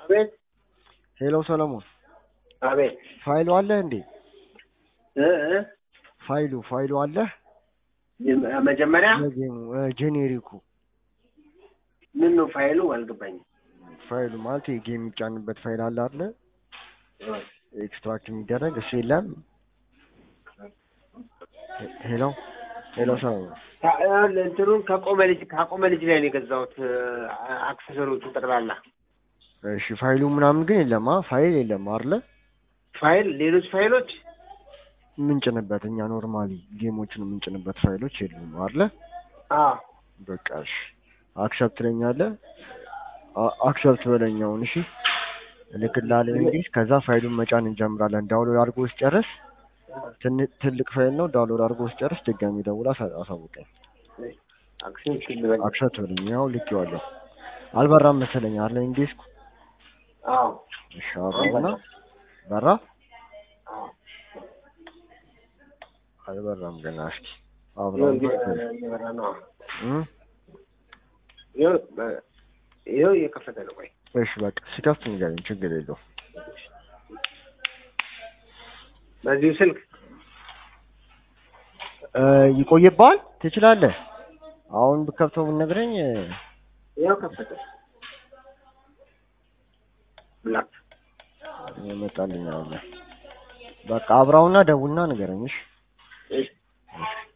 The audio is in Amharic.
አቤት ሄሎ ሰለሞን አቤት ፋይሉ አለ እንዴ? እ እ ፋይሉ ፋይሉ አለ መጀመሪያ ለጌሙ ጄኔሪኩ ምን ነው ፋይሉ አልገባኝም። ፋይሉ ማለት የጌም የሚጫንበት ፋይል አለ አይደለ? ኤክስትራክት የሚደረግ እሱ የለም። ሄሎ ሄሎ ሰለሞን ታ- እንትኑን ከቆመ ልጅ ካቆመ ልጅ ላይ ነው የገዛሁት አክሰሰሪዎቹ ጠቅላላ እሺ ፋይሉ ምናምን ግን የለም። አ ፋይል የለም አይደለ? ፋይል ሌሎች ፋይሎች የምንጭንበት እኛ ኖርማሊ ጌሞችን የምንጭንበት ፋይሎች የሉም አይደለ? አ በቃ እሺ አክሰፕት ትለኛለህ። አ- አክሰፕት በለኛውን እሺ እልክልሃለሁ እንግሊዝ። ከዛ ፋይሉን መጫን እንጀምራለን። ዳውንሎድ አድርጎ ስጨርስ ትን- ትልቅ ፋይል ነው። ዳውንሎድ አድርጎ ስጨርስ ድጋሚ ደውላ አሳ- አሳውቀኝ። አክሰስ ልበል አክሰፕት በለኝ። ያው ልኬዋለሁ። አልበራም መሰለኝ አለ እንግሊዝ። አዎ እሺ አብራና በራ አዎ አልበራም ገና። እስኪ ይኸው አብራም እንግዲህ እየበራ ነው እም ይኸው በ- ይኸው እየከፈተ ነው ቆይ እሺ በቃ ሲከፍት ንገረኝ፣ ችግር የለውም። በዚሁ ስልክ እ ይቆይብሃል። ትችላለህ። አሁን ብከፍተው ብትነግረኝ እ፣ ይኸው ከፈተ ብላክ ይመጣልኝ አለ። በቃ አብራውና ደውልና ንገረኝ። እሺ እሺ እሺ